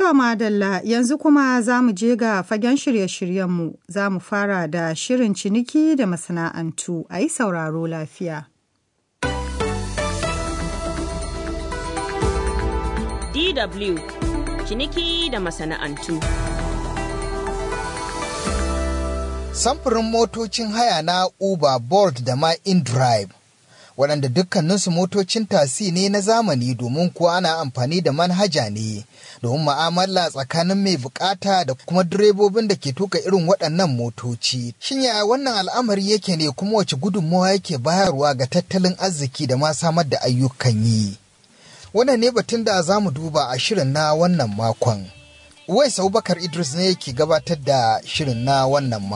To madalla yanzu kuma za mu je ga fagen shirye-shiryenmu za mu fara da shirin ciniki da masana'antu a yi sauraro lafiya. DW ciniki da masana'antu. Samfurin motocin haya na Uber, Bolt da ma InDrive. waɗanda dukkaninsu motocin tasi ne na zamani domin kuwa ana amfani da manhaja ne domin ma'amala tsakanin mai bukata da kuma direbobin da ke tuka irin waɗannan motoci. Shin yaya wannan al'amari yake ne kuma wace gudunmawa yake bayarwa ga tattalin arziki da ma samar da ayyukan yi? Wannan ne batun da za mu duba a shirin na wannan makon. Uwais Abubakar Idris ne yake gabatar da shirin na wannan makon.